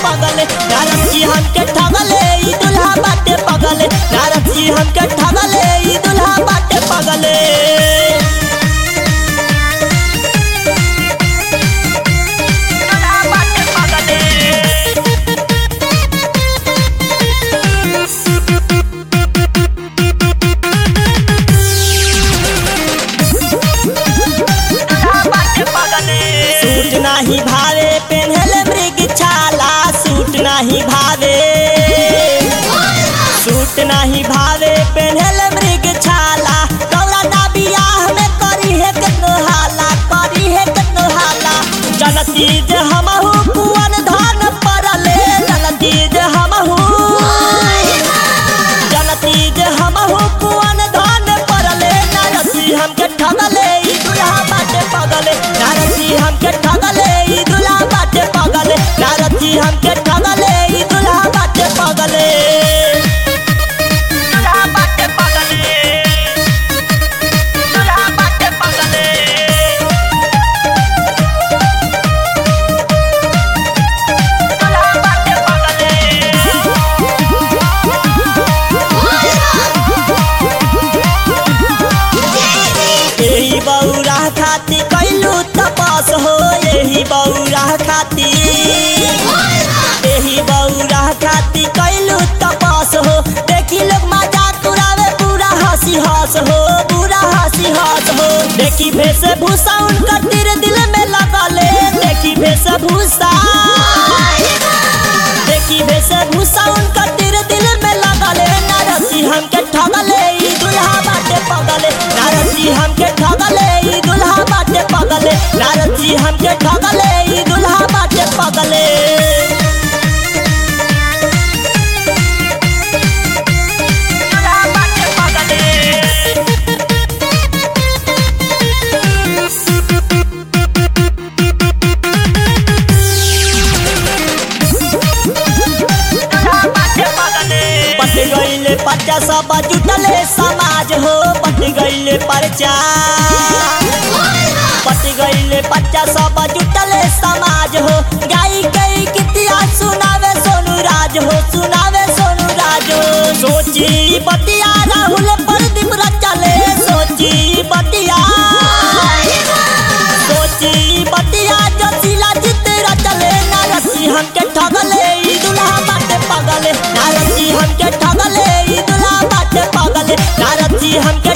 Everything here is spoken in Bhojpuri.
पगले नारद जी हमके ठगले ई दुल्हा बाटे पगले नारद जी हमके ठगले ई दुल्हा बाटे पगले दुल्हा बाटे पगले सूट नाही भावे पेन्हले मृग छाला सूट नाही भावे सूट नाही भावे पेन्हले मृग छाला कौरा ना बियाह में करी है केतनो हाला करी है केतनो हाला जनती जे हमहु कुवन धान परले जनती जे हमहु जनती जे हमहु कुवन धान परले नारसी हमके ठगले ई दुल्हा बाटे पगले नारसी हमके ठगले ई दुल्हा बाटे पगले नारसी हमके ठगले ई दुल्हा बाटे पगले दुल्हा बाटे पगले दुल्हा बाटे पगले दुल्हा बाटे पगले यही बौरा खाती कैलू तपस हो यही बौरा खाती यही बौरा खाती कैलू तपस हो देखी लोग मजाक उड़ावे पूरा हंसी हंस हो पूरा हंसी हंस हो देखी भेष भूसा उनका तीर दिल में लगले देखी भेष भूसा देखी भेष भूसा उनका तीर दिल में लगले नारसी हमके ठगले ई दुल्हा बाटे पगले नारसी हमके ठगले ई दुल्हा बाटे पगले नारसी हमके ठगले ई दुल्हा बाटे पगले दुल्हा बाटे पगले पट गईले पर्चा सब जुटले समाज हो पट गईले पर्चा पट गईले पर्चा सब जुटले समाज हो गाई गई कितिया सुनावे सोनू राज हो सुनावे सोनू राज हो सोची बतिया राहुल प्रदीप रचले सोची बतिया सोची बतिया जसीला जित रचले नारसी हमके ठगले ई दुल्हा बाटे पगले नारसी हमके ठगले ई दुल्हा बाटे पगले नारसी हमके